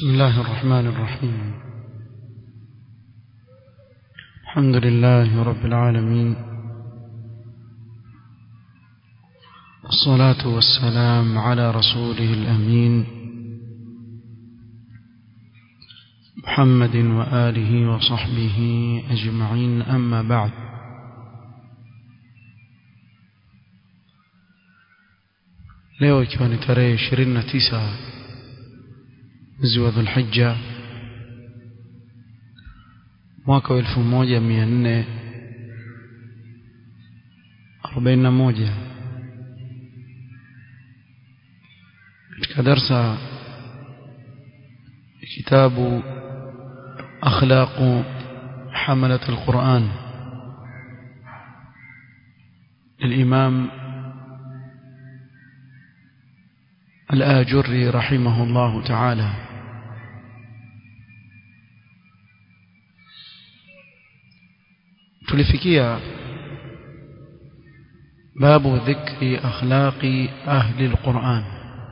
بسم الله الرحمن الرحيم الحمد لله رب العالمين الصلاة والسلام على رسوله الأمين محمد وآله وصحبه أجمعين أما بعد leo ikiwa ni tarehe 29 mwezi wa Dhulhijja mwaka wa 1441 katika darsa kitabu akhlaq حملة القرآن للإمام الآجري رحمه الله تعالى tulifikia babu dhikri akhlaqi ahli alquran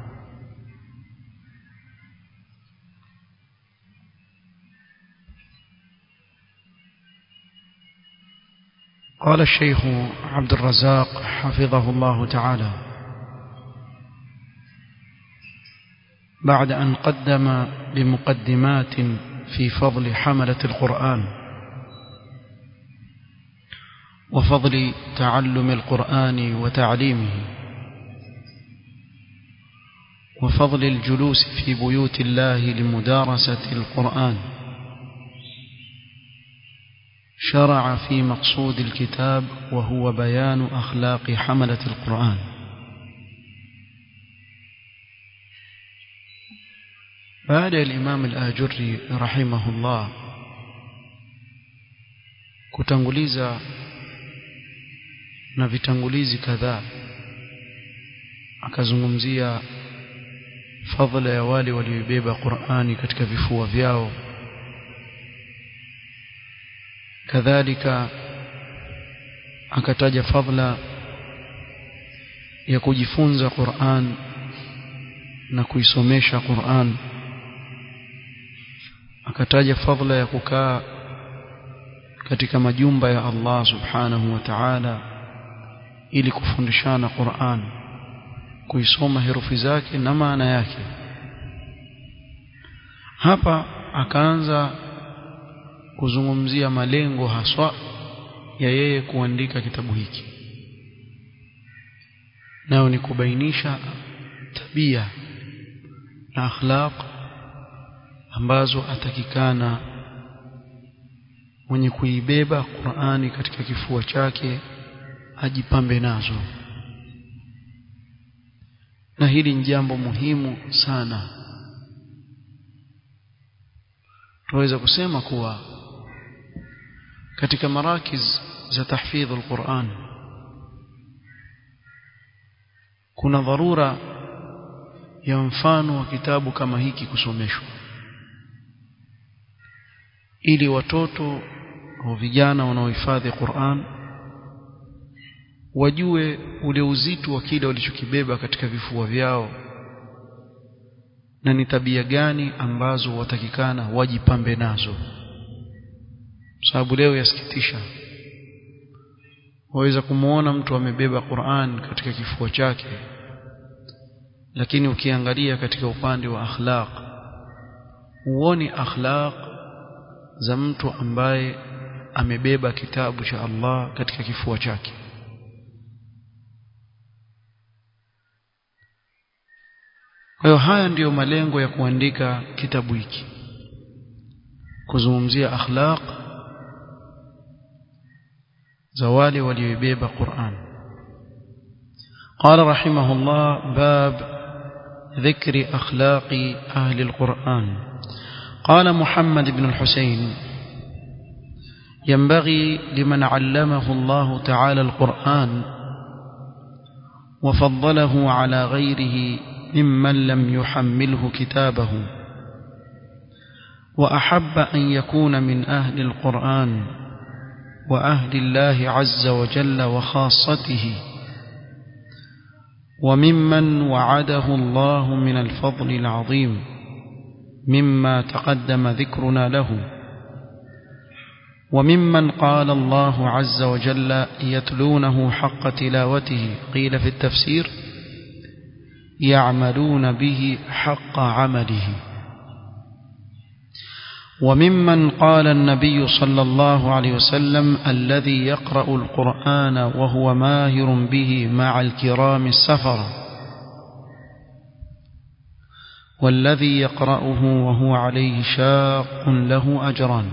قال الشيخ عبد الرزاق حفظه الله تعالى بعد أن قدم بمقدمات في فضل حملة القرآن وفضل تعلم القرآن وتعليمه وفضل الجلوس في بيوت الله لمدارسة القرآن شرع في مقصود الكتاب وهو بيان أخلاق حملة القرآن بعد الإمام الآجري رحمه الله kutanguliza na vitangulizi kadhaa akazungumzia fadhila ya wale walioibeba Qur'ani katika vifua vyao kadhalika akataja fadhila ya kujifunza Qur'an na kuisomesha Qur'an akataja fadhila ya kukaa katika majumba ya Allah subhanahu wa ta'ala ili kufundishana Qur'an kuisoma herufi zake na maana yake hapa akaanza kuzungumzia malengo haswa ya yeye kuandika kitabu hiki nayo ni kubainisha tabia na akhlaq ambazo atakikana mwenye kuibeba Qur'ani katika kifua chake ajipambe nazo na hili ni jambo muhimu sana tunaweza kusema kuwa katika marakiz za tahfidh al-Qur'an kuna dharura ya mfano wa kitabu kama hiki kusomeshwa ili watoto au vijana wanaohifadhi Qur'an wajue ule uzito wa kile walichokibeba katika vifua vyao na ni tabia gani ambazo watakikana wajipambe nazo sababu leo yasikitisha waweza kumuona mtu amebeba Qur'an katika kifua chake lakini ukiangalia katika upande wa akhlaq huoni akhlaq za mtu ambaye amebeba kitabu cha Allah katika kifua chake kwa hiyo haya ndiyo malengo ya kuandika kitabu hiki kuzungumzia akhlaq za wale walioibeba Qur'an قال رحمه الله باب ذكر أخلاق أهل القرآن قال محمد بن الحسين ينبغي لمن علمه الله تعالى القرآن وفضله على غيره ممن لم يحمله كتابه وأحب أن يكون من أهل القرآن وأهل الله عز وجل وخاصته وممن وعده الله من الفضل العظيم مما تقدم ذكرنا له وممن قال الله عز وجل يتلونه حق تلاوته قيل في التفسير يعملون به حق عمله وممن قال النبي صلى الله عليه وسلم الذي يقرأ القرآن وهو ماهر به مع الكرام السفر والذي يقرأه وهو عليه شاق له أجران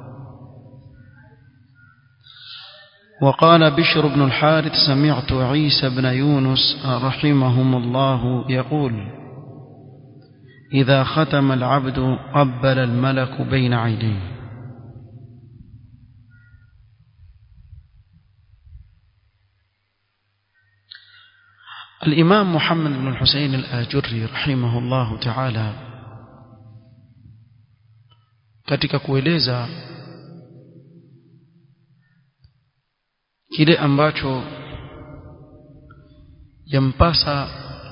وقال بشر بن الحارث سمعت عيسى بن يونس رحمهم الله يقول إذا ختم العبد قبل الملك بين عينيه الإمام محمد بن الحسين الآجري رحمه الله تعالى katika kueleza kile ambacho yampasa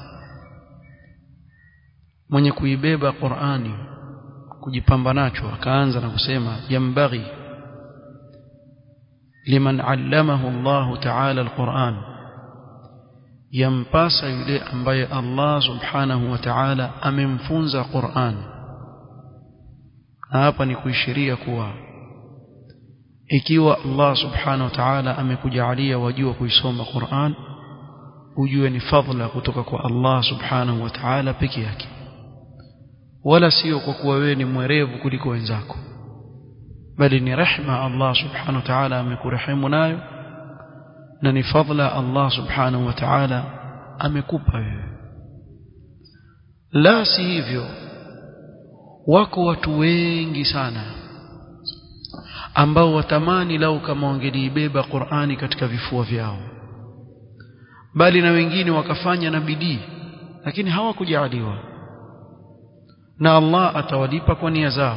mwenye kuibeba Qur'ani kujipamba nacho akaanza na kusema yambaghi liman allamahu Allah ta'ala al-Qur'an yampasa yule ambaye Allah subhanahu wa ta'ala amemfunza Qur'an hapa ni kuishiria kuwa ikiwa Allah subhanahu wa ta'ala amekujalia wajua kuisoma Qur'an ujue ni fadhila kutoka kwa Allah subhanahu wa ta'ala peke yake wala sio kwa kuwa wewe ni mwerevu kuliko wenzako bali ni rehma Allah subhanahu wa ta'ala amekurehemu nayo na ni fadhila Allah subhanahu wa ta'ala amekupa wewe la si hivyo wako watu wengi sana ambao watamani lau kama wangeliibeba Qur'ani katika vifua vyao bali na wengine wakafanya na bidii lakini hawakujaliwa na Allah atawalipa kwa nia zao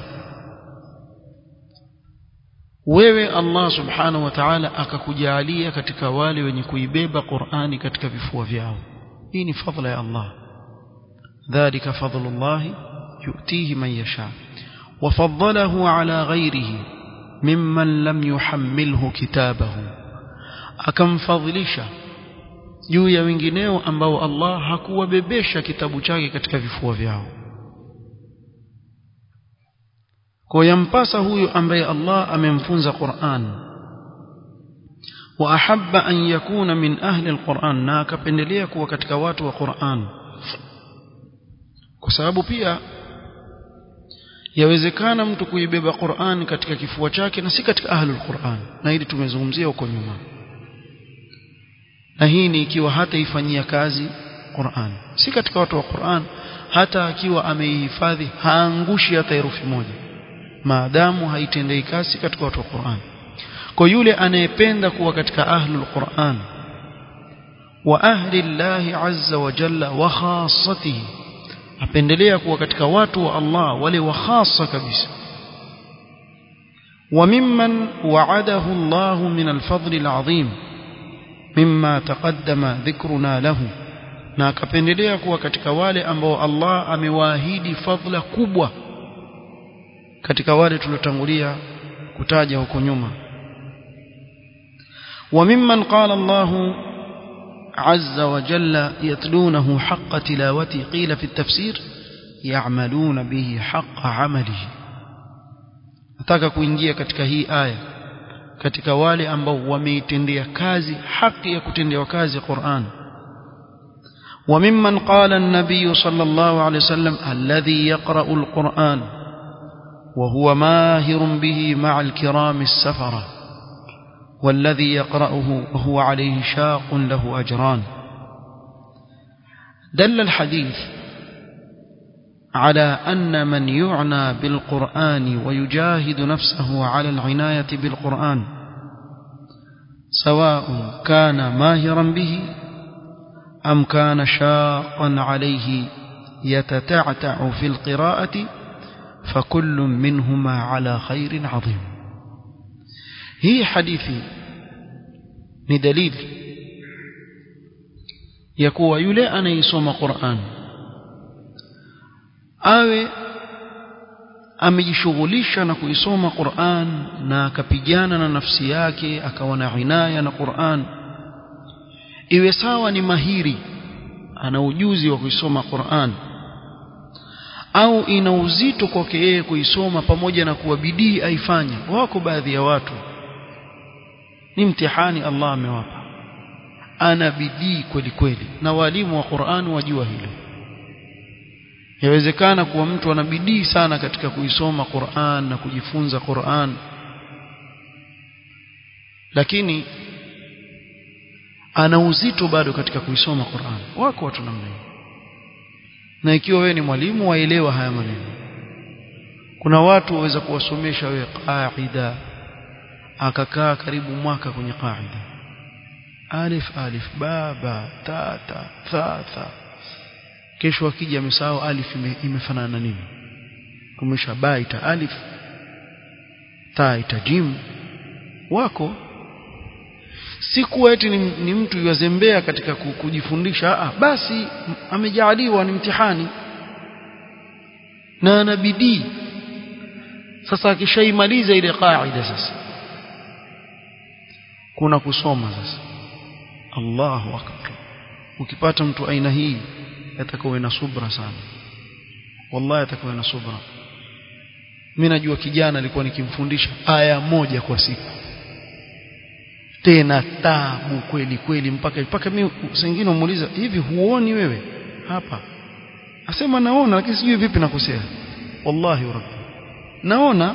wewe Allah subhanahu wa ta'ala akakujalia katika wale wenye kuibeba Qur'ani katika vifua vyao hii ni fadhila ya Allah dhalika fadlullah yu'tihi man yasha وفضله على غيره ممن لم يحمله كتابه akamfadhilisha juu ya wengineo ambao Allah hakuwabebesha kitabu chake katika vifua vyao kwa yampasa huyu ambaye Allah amemfunza Qur'an wa ahabba an yakuna min ahli alquran na akapendelea kuwa katika watu wa Qur'an kwa sababu pia yawezekana mtu kuibeba Qur'an katika kifua chake na si katika ahli alquran na hili tumezungumzia huko nyuma na hii ni ikiwa hata ifanyia kazi Qur'an si katika watu wa Qur'an hata akiwa ameihifadhi haangushi hata herufi moja maadamu haitendei kazi katika watu wa Qur'an kwa yule anayependa kuwa katika ahlul Qur'an wa ahli Allah azza wa jalla wa khassatihi apendelea kuwa katika watu wa Allah wale wa khassa kabisa وممن وعده الله من الفضل العظيم مما تقدم ذكرنا له na akapendelea kuwa katika wale ambao Allah amewaahidi fadhila kubwa katika wale tuliotangulia kutaja huko nyuma وممن قال الله عز وجل يتلونه حق تلاوته قيل في التفسير يعملون به حق عمله nataka kuingia katika hii aya katika wale ambao wameitendea kazi haki ya kutendewa kazi Qur'an وممن قال النبي صلى الله عليه وسلم الذي يقرأ القرآن وهو ماهر به مع الكرام السفرة والذي يقرأه وهو عليه شاق له أجران دل الحديث على أن من يعنى بالقرآن ويجاهد نفسه على العناية بالقرآن سواء كان ماهرا به أم كان شاقا عليه يتتعتع في القراءة فكل منهما على خير عظيم هي حديثي ندليل يكوى يلي أنا يسوم قرآن awe amejishughulisha na kuisoma Qur'an na akapigana na nafsi yake akawa na inaya na Qur'an iwe sawa ni mahiri ana ujuzi wa kuisoma Qur'an au ina uzito kwake yeye kuisoma pamoja na kuwa bidii aifanya wako baadhi ya watu ni mtihani Allah amewapa ana bidii kweli kweli na walimu wa Qur'an wajua hilo yawezekana kuwa mtu ana bidii sana katika kuisoma Qur'an na kujifunza Qur'an lakini ana uzito bado katika kuisoma Qur'an wako watu namna hiyo na ikiwa wewe ni mwalimu waelewa haya maneno kuna watu waweza kuwasomesha wewe qaida akakaa karibu mwaka kwenye qaida alif alif baba ta ta tha tha kesho akija amesahau alif ime, imefanana na nini kumesha ba ita alif ta ita jim wako si kuwa eti ni, ni mtu yuwazembea katika kujifundisha ah, basi amejaaliwa ni mtihani na ana bidii sasa akishaimaliza ile qaida sasa kuna kusoma sasa Allahu akbar ukipata mtu aina hii atakuwa na subra sana wallahi atakuwa na subra mimi najua kijana alikuwa nikimfundisha aya moja kwa siku tena tabu kweli kweli mpaka mpaka mimi sengine umuuliza hivi huoni wewe hapa asema naona lakini sijui vipi nakosea wallahi rabbi naona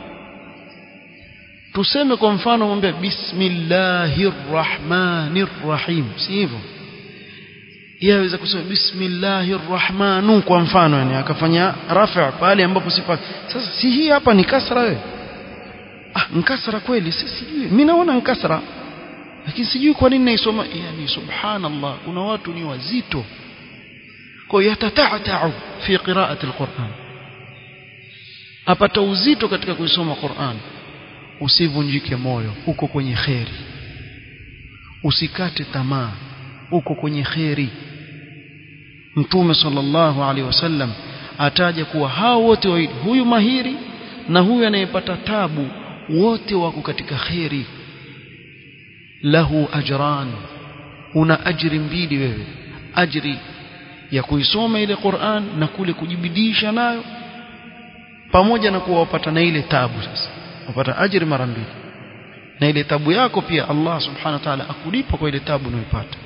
tuseme kwa mfano mwambie bismillahir rahmanir rahim si hivyo yaweza kusema bismillahir rahmanu kwa mfano yani akafanya rafa pale ambapo sifa sasa si hii hapa ni kasra wewe ah nkasra kweli sijui mimi naona nkasra lakini sijui kwa nini naisoma yani subhanallah kuna watu ni wazito kwa yatatatau fi qiraati alquran apata uzito katika kuisoma Qur'an usivunjike moyo uko kwenye kheri usikate tamaa uko kwenye kheri mtume sallallahu alaihi wasallam ataja kuwa hao wote wawili huyu mahiri na huyu anayepata tabu wote wako katika kheri lahu ajran una ajri mbili wewe ajri ya kuisoma ile Qur'an na kule kujibidisha nayo pamoja na kuwa wapata na ile tabu sasa wapata ajri mara mbili na ile tabu yako pia Allah subhanahu wa ta'ala akulipa kwa ile tabu unayopata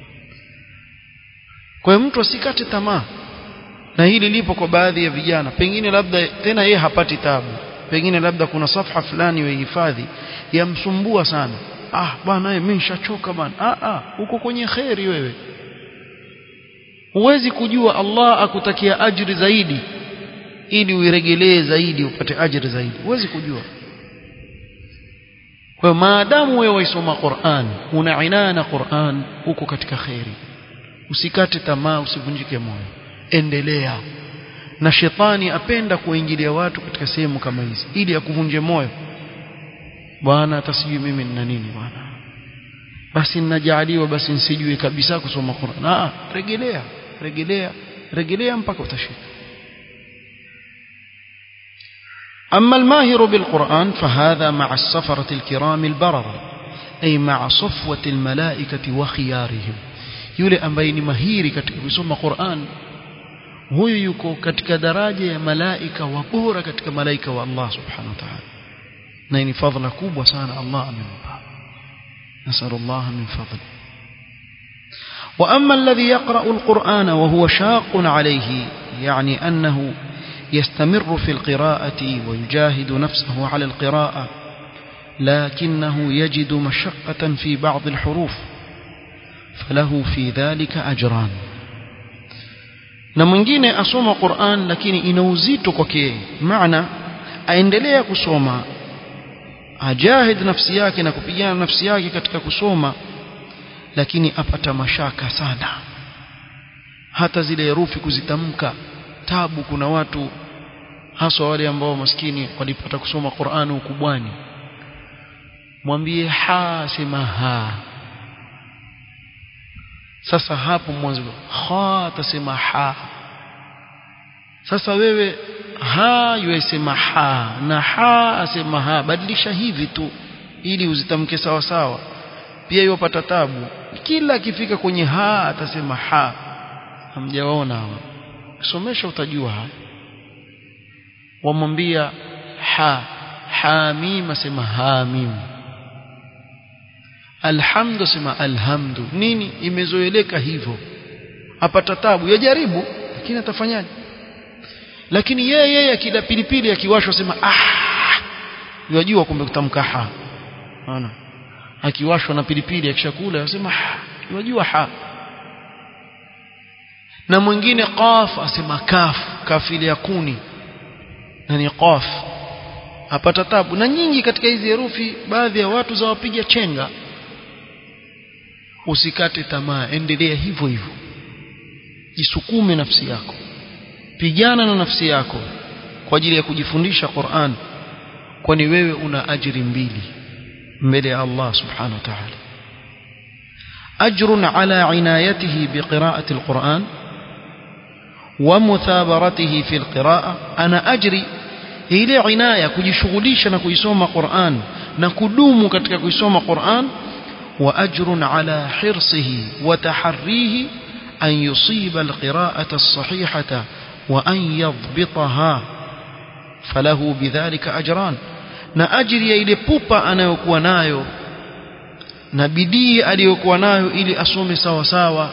kwa hiyo mtu asikate tamaa na hili lipo kwa baadhi ya vijana pengine labda tena yeye hapati tabu pengine labda kuna safha fulani wehifadhi yamsumbua sana ah bwana mimi nishachoka bwana ah ah uko kwenye khairi wewe huwezi kujua Allah akutakia ajri zaidi ili uiregelee zaidi upate ajri zaidi huwezi kujua kwa maadamu wewe waisoma Qur'an una inaya na Qur'an uko katika khairi usikate tamaa usivunjike moyo endelea na shetani apenda kuingilia watu katika sehemu kama hizi ili akuvunje moyo bwana hata sijui mimi nina nini bwana basi ninajaaliwa basi nisijui kabisa kusoma Qur'an ah regelea regelea regelea mpaka utashika أما الماهر بالقرآن فهذا مع السفرة الكرام البررة أي مع صفوة الملائكة وخيارهم yule ambaye ni mahiri katika kusoma Qur'an huyu yuko katika daraja ya malaika wa bora katika malaika wa Allah subhanahu wa ta'ala na ni fadhila kubwa sana Allah amempa نسأل الله من فضله وأما الذي يقرأ القرآن وهو شاق عليه يعني أنه يستمر في القراءة ويجاهد نفسه على القراءة لكنه يجد مشقة في بعض الحروف فله في ذلك أجران na mwingine asoma Qur'an lakini ina uzito kwake maana aendelea kusoma ajahid nafsi yake na kupigana nafsi yake katika kusoma lakini apata mashaka sana hata zile herufi kuzitamka tabu kuna watu haswa wale ambao maskini walipata kusoma Qur'an ukubwani mwambie ha sema ha sasa hapo mwanzo kha atasema ha sasa wewe ha yuasema ha na ha asema ha badilisha hivi tu ili uzitamke sawa sawa pia yopata tabu kila akifika kwenye ha atasema ha hamjaona hawa kisomesha utajua haya wamwambia ha hamim asema hamim alhamdu asema alhamdu nini imezoeleka hivyo apata tabu yajaribu lakini atafanyaje lakini yeye yeye akila pilipili akiwashwa sema ah yajua kumbe kutamka ha unaona akiwashwa na pilipili akishakula asema ha yajua ha na mwingine qaf asema kaf kafili ya kuni na ni qaf apata tabu na nyingi katika hizi herufi baadhi ya watu zawapiga chenga usikate tamaa endelea hivyo hivyo jisukume nafsi yako pigana na nafsi yako kwa ajili ya kujifundisha Qur'an kwani wewe una ajiri mbili mbele ya Allah subhanahu wa ta'ala ajrun ala inayatihi biqira'ati alquran wa muthabaratihi fi alqira'a ana ajri ile inaya kujishughulisha na kuisoma Qur'an na kudumu katika kuisoma Qur'an wa ajrun ala hirsihi wa taharrihi an yusiba alqira'ata as-sahihata wa an yadhbitaha falahu bidhalika ajran na ajiri ya ile pupa anayokuwa nayo na bidii aliyokuwa nayo ili asome sawa sawa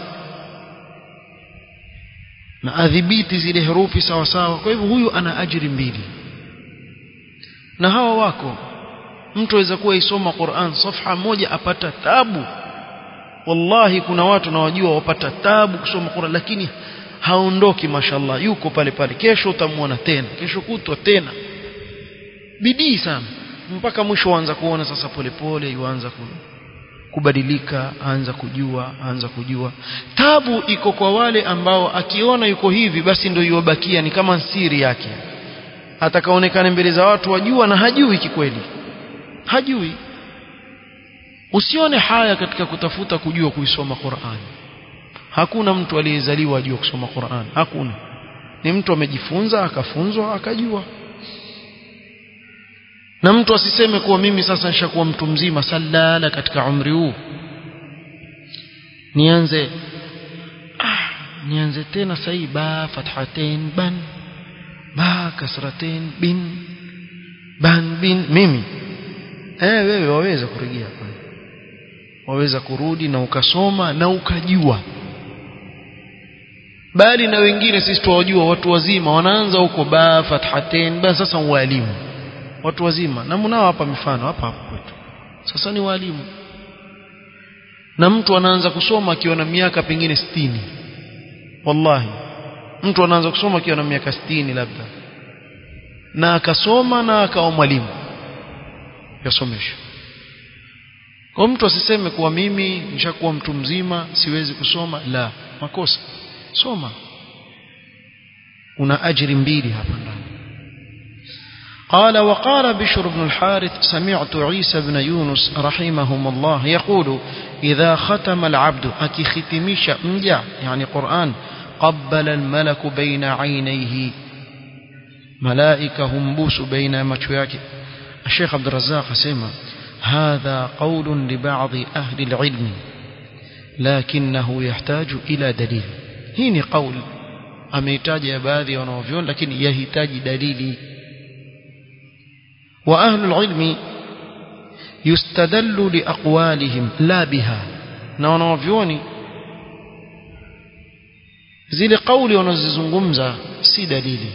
na adhibiti zile herufi sawa sawa kwa hivyo huyu ana ajiri mbili na hawa wako mtu aweza kuwa isoma Qur'an safha moja apata tabu wallahi kuna watu nawajua wapata tabu kusoma Qur'an lakini haondoki mashallah yuko pale pale kesho utamwona tena kesho kutwa tena bidii sana mpaka mwisho waanza kuona sasa polepole yuanza kubadilika aanza kujua aanza kujua tabu iko kwa wale ambao akiona yuko hivi basi ndio yubakia ni kama siri yake atakaonekana mbele za watu wajua na hajui kikweli hajui usione haya katika kutafuta kujua kuisoma Qur'an hakuna mtu aliyezaliwa ajua kusoma Qur'an hakuna ni mtu amejifunza akafunzwa akajua na mtu asiseme kuwa mimi sasa nishakuwa mtu mzima salala katika umri huu nianze ah, nianze tena sahi ba fathatain ban ba kasratain bin ban bin mimi eh wewe waweza kurejea waweza kurudi na ukasoma na ukajua bali na wengine sisi tuwajua watu wazima wanaanza huko ba fathatain ba sasa walimu watu wazima na mnao hapa mifano hapa hapa kwetu sasa ni walimu na mtu anaanza kusoma akiwa na miaka pengine sitini wallahi mtu anaanza kusoma akiwa na miaka sitini labda na akasoma na akawa mwalimu yasomesha kwa mtu asiseme kuwa mimi nishakuwa mtu mzima siwezi kusoma la makosa soma una ajiri mbili hapa ndani قال وقال بشر بن الحارث سمعت عيسى بن يونس رحمهم الله يقول إذا ختم العبد أكي ختميش مجع يعني قرآن قبل الملك بين عينيه ملائكة همبوس بين مشوياك الشيخ عبد الرزاق سيما هذا قول لبعض أهل العلم لكنه يحتاج إلى دليل هيني قول أميتاج يا باذي ونوفيون لكن يهتاج دليلي وأهل العلم يستدل لأقوالهم لا بها na wanawavyoni zile kauli wanazozungumza si dalili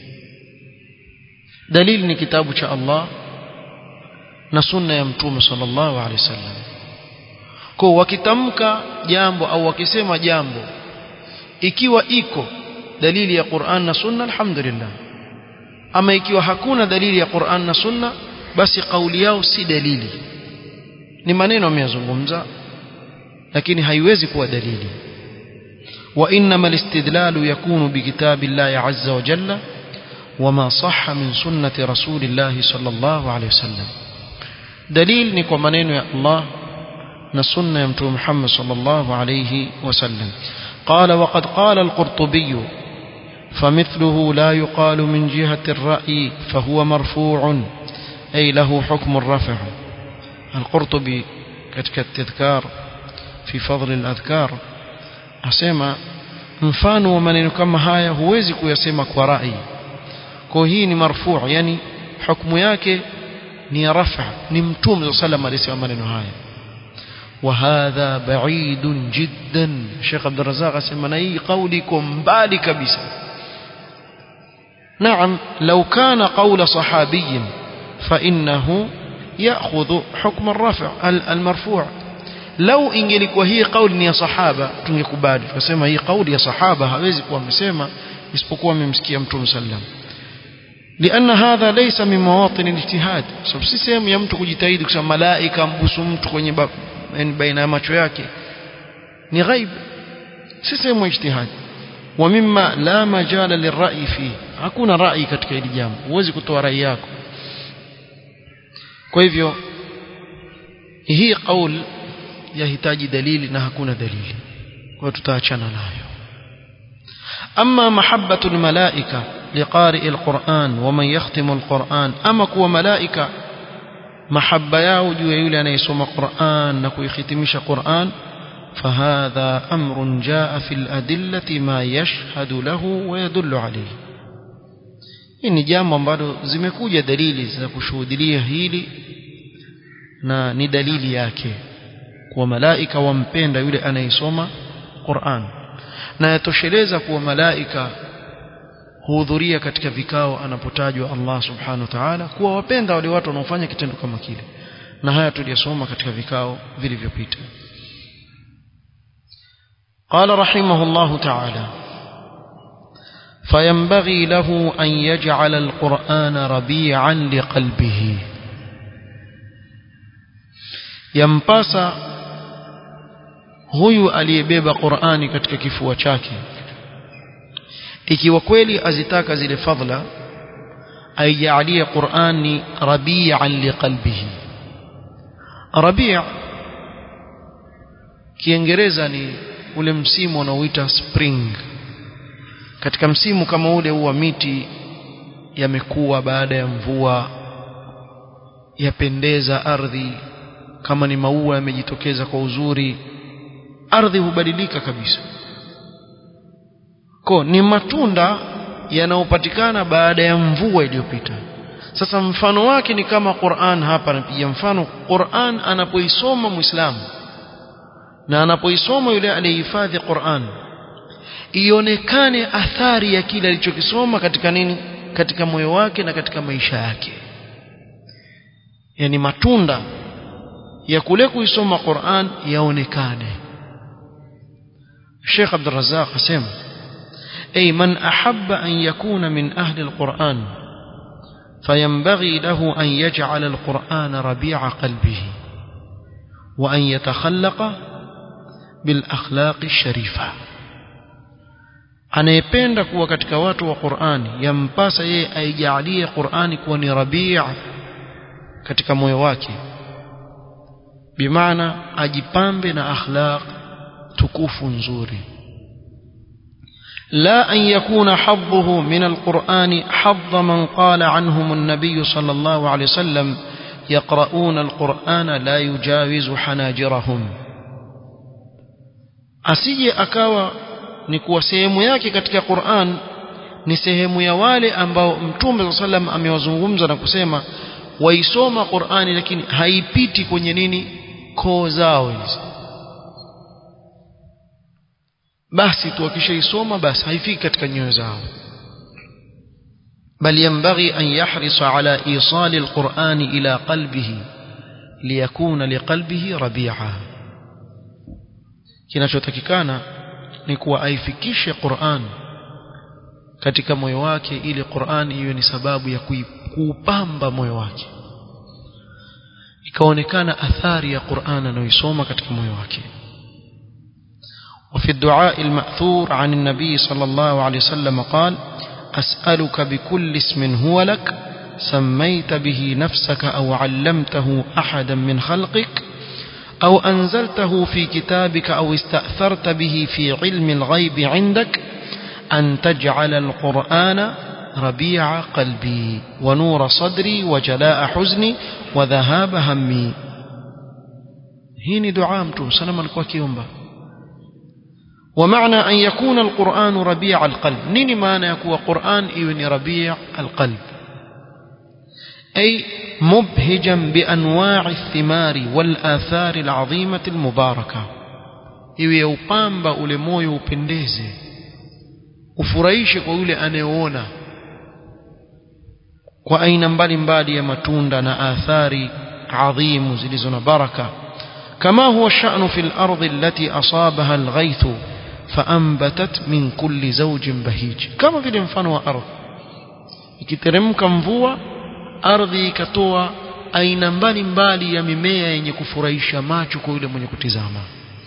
dalili ni kitabu cha Allah na sunna ya mtume sallallahu alaihi wasallam kwa wakitamka jambo au wakisema jambo ikiwa iko dalili ya Qur'an na sunna alhamdulillah ama ikiwa hakuna dalili ya Qur'an na Sunna basi kauli yao si dalili ni maneno ameyazungumza lakini haiwezi kuwa dalili wa inma alistidlalu yakunu bikitabillahi azza wa jalla wama sahha min sunnati rasulillahi sallallahu alayhi wasallam dalil ni kwa maneno ya Allah na sunna ya mtume Muhammad sallallahu alayhi wasallam قال وقد قال القرطبي فمثله لا يقال من جهة الرأي فهو مرفوع أي له حكم الرفع القرطبي كتك التذكار في فضل الأذكار أسمى mfano wa maneno kama haya huwezi kuyasema kwa rai kwa hii ni marfuu yani hukumu yake ni ya rafa ni mtume sallam alisema maneno haya وهذا بعيد جدا Sheikh Abdul Razzaq asema na hii kauli iko mbali kabisa نعم لو كان قول صحابي فإنه يأخذ حكم الرفع المرفوع لو ingelikuwa hii kauli ni ya sahaba tungekubali tukasema hii kauli ya sahaba hawezi kuwa amesema isipokuwa amemsikia mtume sallam لأن هذا ليس من مواطن الاجتهاد sababu si sehemu ya mtu kujitahidi kusema malaika mbusu mtu kwenye baina ya macho yake ni ghaib si sehemu ya ijtihad wa mimma la majala lirra'i fi hakuna rai katika hili jambo huwezi kutoa rai yako kwa hivyo hii qaul yahitaji dalili na hakuna dalili kwa tutaachana nayo أما محبة الملائكة لقارئ القرآن ومن يختم القرآن أما كو ملائكة محبة ياو جو يولي أن يسوم قرآن نكو يختمش قرآن فهذا أمر جاء في الأدلة ما يشهد له ويدل عليه hii ni jambo ambalo zimekuja dalili za kushuhudilia hili na ni dalili yake kuwa malaika wampenda yule anayesoma Qur'an na yatosheleza kuwa malaika huhudhuria katika vikao anapotajwa Allah subhanahu wa ta'ala kuwa wapenda wale watu wanaofanya kitendo kama kile na haya tuliyosoma katika vikao vilivyopita قال رحمه الله تعالى فينبغي له أن يجعل القرآن ربيعا لقلبه ينبسا huyu aliyebeba Qur'ani katika kifua chake ikiwa kweli azitaka zile fadhila aijalie Qur'ani rabi'an liqalbihi rabi' kiingereza ni ule msimu unaoita spring katika msimu kama ule huwa miti yamekuwa baada ya mvua yapendeza ardhi kama ni maua yamejitokeza kwa uzuri ardhi hubadilika kabisa ko ni matunda yanayopatikana baada ya mvua iliyopita sasa mfano wake ni kama Qur'an hapa napiga mfano Qur'an anapoisoma Muislamu na anapoisoma yule aliyehifadhi Qur'an ionekane athari ya kile alichokisoma katika nini katika moyo wake na katika maisha yake yani matunda ya kule kuisoma Qur'an yaonekane Sheikh Abdul Razzaq asema أي من أحب أن يكون من أهل القرآن فينبغي له أن يجعل القرآن ربيع قلبه وأن يتخلق بالأخلاق الشريفة anayependa kuwa katika watu wa Qur'ani yampasa yeye aijalie Qur'ani kuwa ni rabi' katika moyo wake bimaana ajipambe na akhlaq tukufu nzuri لا أن يكون حظه من القرآن حظ من قال عنهم النبي صلى الله عليه وسلم يقرؤون القرآن لا يجاوز حناجرهم asije akawa ni kuwa sehemu yake katika Qur'an ni sehemu ya wale ambao Mtume صلى الله amewazungumza na kusema waisoma Qur'ani lakini haipiti kwenye nini koo zao hizi basi tu wakishaisoma basi haifiki katika nyoyo zao bal yanbaghi an yahrisa ala isali alquran ila qalbihi liyakuna liqalbihi rabi'a kinachotakikana ni kuwa aifikishe Qur'an katika moyo wake ili Qur'an iwe ni sababu ya kuupamba moyo wake ikaonekana athari ya Qur'an anayoisoma katika moyo wake وفي الدعاء المأثور عن النبي صلى الله عليه وسلم قال أسألك بكل اسم هو لك سميت به نفسك أو علمته أحدا من خلقك أو أنزلته في كتابك أو استأثرت به في علم الغيب عندك أن تجعل القرآن ربيع قلبي ونور صدري وجلاء حزني وذهاب همي هيني دعاء متوم سلام الكوكيومبا ومعنى أن يكون القرآن ربيع القلب نيني معنى يكون قرآن إيوني ربيع القلب أي مبهجا بأنواع الثمار والآثار العظيمة المباركة iwe upamba ule moyo upendeze ufurahishe kwa yule anayeona kwa aina mbalimbali ya matunda na athari adhimu zilizo na baraka kama huwa sha'nu fil ardi allati asabaha alghayth faanbatat min kulli zawjin bahij kama vile mfano wa ardhi ikiteremka mvua ardhi ikatoa aina mbalimbali ya mimea yenye kufurahisha macho kwa yule mwenye kutizama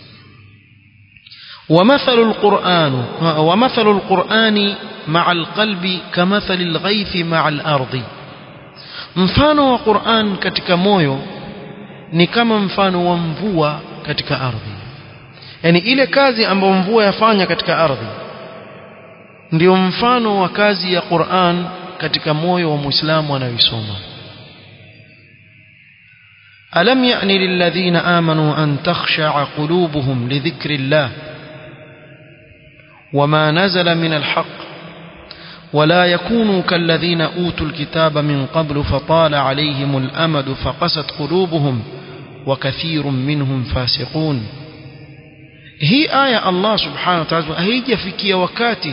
ومثل القرآن ومثل القرآن مع القلب كمثل الغيث مع الأرض mfano wa Qur'an katika moyo ni kama mfano wa mvua katika ardhi yani ile kazi ambayo mvua yafanya katika ardhi ndio mfano wa kazi ya Qur'an katika moyo wa Muislamu anayoisoma ألم يأن للذين آمنوا أن تخشع قلوبهم لذكر الله وما نزل من الحق ولا يكونوا كالذين أوتوا الكتاب من قبل فطال عليهم الأمد فقست قلوبهم وكثير منهم فاسقون هي آية الله سبحانه وتعالى هيجي فيكي wakati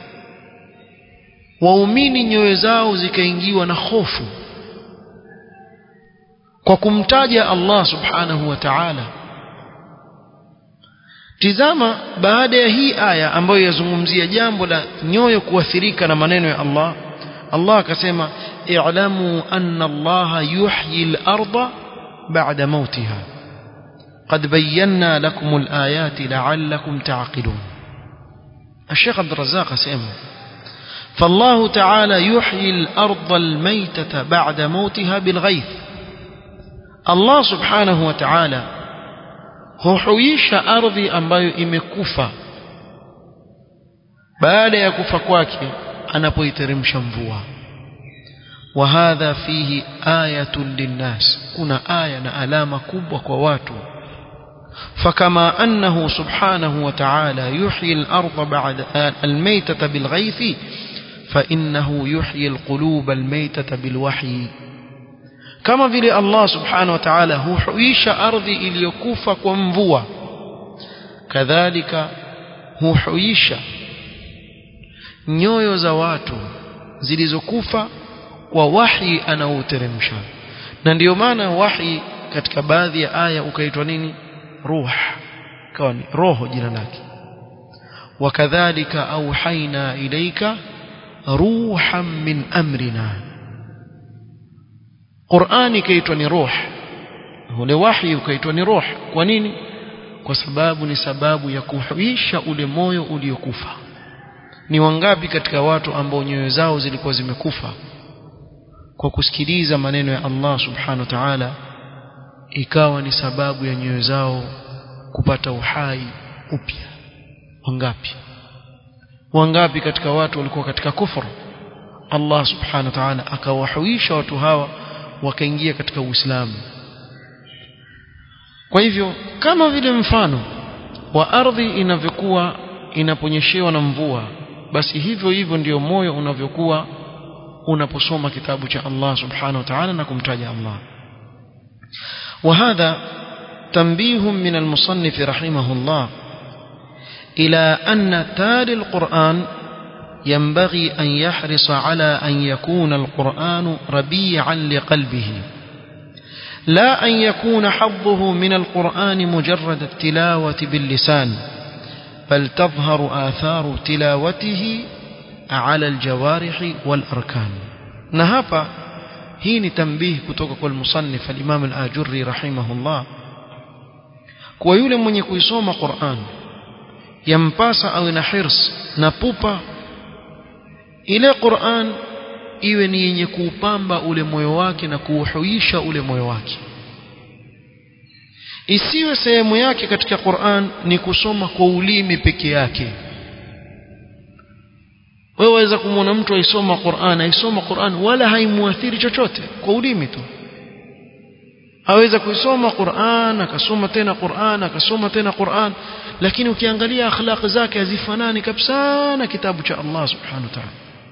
waumini nyoyo zao zikaingiwa na hofu kwa kumtaja Allah subhanahu wa ta'ala tizama baada ya hii aya ambayo yazungumzia jambo la nyoyo kuathirika na maneno ya Allah Allah akasema i'lamu anna Allah yuhyi al-ardha ba'da mautiha قد بينا لكم الآيات لعلكم تعقلون الشيخ عبد الرزاق سيما فالله تعالى يحيي الأرض الميتة بعد موتها بالغيث الله سبحانه وتعالى huhuisha ardhi ambayo imekufa baada ya kufa kwake anapoiteremsha mvua wa hadha fihi ayatun linnas kuna aya na alama kubwa kwa watu فكما أنه سبحانه وتعالى يحيي الأرض بعد الميتة بالغيث فإنه يحيي القلوب الميتة بالوحي kama vile Allah subhanahu wa ta'ala huhuisha ardhi iliyokufa kwa mvua kadhalika huhuisha nyoyo za watu zilizokufa kwa wahi anaoteremsha na ndiyo maana wahi katika baadhi ya aya ukaitwa nini ruh kawa ni roho jina lake wakadhalika auhaina ilaika ruhan min amrina Qur'ani ikaitwa ni ruh ule wahi ukaitwa ni ruh kwa nini kwa sababu ni sababu ya kuhuisha ule moyo uliokufa ni wangapi katika watu ambao nyoyo zao zilikuwa zimekufa kwa kusikiliza maneno ya Allah subhanahu wa ta'ala ikawa ni sababu ya nyoyo zao kupata uhai upya wangapi wangapi katika watu walikuwa katika kufuru Allah subhanahu wa ta'ala akawahuisha watu hawa wakaingia katika Uislamu kwa hivyo kama vile mfano wa ardhi inavyokuwa inaponyeshewa na mvua basi hivyo hivyo ndio moyo unavyokuwa unaposoma kitabu cha Allah subhanahu wa ta'ala na kumtaja Allah وهذا تنبيه من المصنف رحمه الله إلى أن تالي القرآن ينبغي أن يحرص على أن يكون القرآن ربيعا لقلبه لا أن يكون حظه من القرآن مجرد التلاوة باللسان بل تظهر آثار تلاوته على الجوارح والأركان نهابا هين تنبيه كتوك المصنف الإمام الآجري رحمه الله kwa yule mwenye kuisoma Qur'an yampasa awe na hirs na pupa ile Qur'an iwe ni yenye kuupamba ule moyo wake na kuuhuisha ule moyo wake isiwe sehemu yake katika Qur'an ni kusoma kwa ulimi peke yake wewe waweza kumwona mtu aisoma Qur'an aisoma Qur'an wala haimuathiri chochote kwa ulimi tu aweza kuisoma Qur'an akasoma tena Qur'an akasoma tena Qur'an lakini ukiangalia akhlaq zake hazifanani kabisa na kitabu cha Allah subhanahu wa ta'ala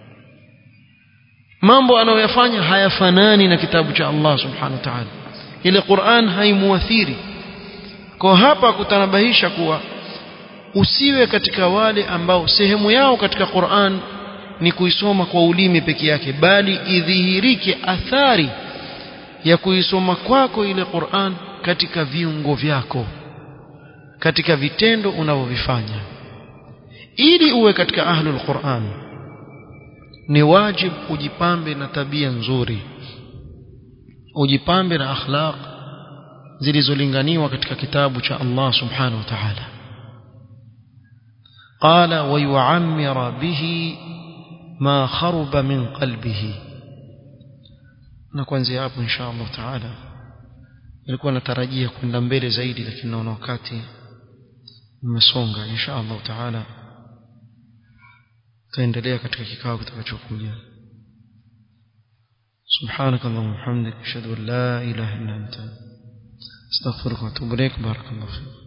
mambo anayoyafanya hayafanani na kitabu cha Allah subhanahu wa ta'ala ile Qur'an haimuathiri kwa hapa kutanabahisha kuwa usiwe katika wale ambao sehemu yao katika Qur'an ni kuisoma kwa ulimi peke yake bali idhihirike athari ya kuisoma kwako ile Qur'an katika viungo vyako katika vitendo unavyovifanya ili uwe katika ahlul Qur'an ni wajib ujipambe na tabia nzuri ujipambe na akhlaq zilizolinganiwa katika kitabu cha Allah subhanahu wa ta'ala قال ويعمر به ما خرب من قلبه na kuanzia hapo insha Allah taala nilikuwa natarajia kwenda mbele zaidi lakini naona wakati umesonga insha Allah taala taendelea katika kikao kitakachokuja سبحانك اللهم وبحمدك اشهد ان لا اله الا انت استغفرك واتوب اليك بارك الله فيك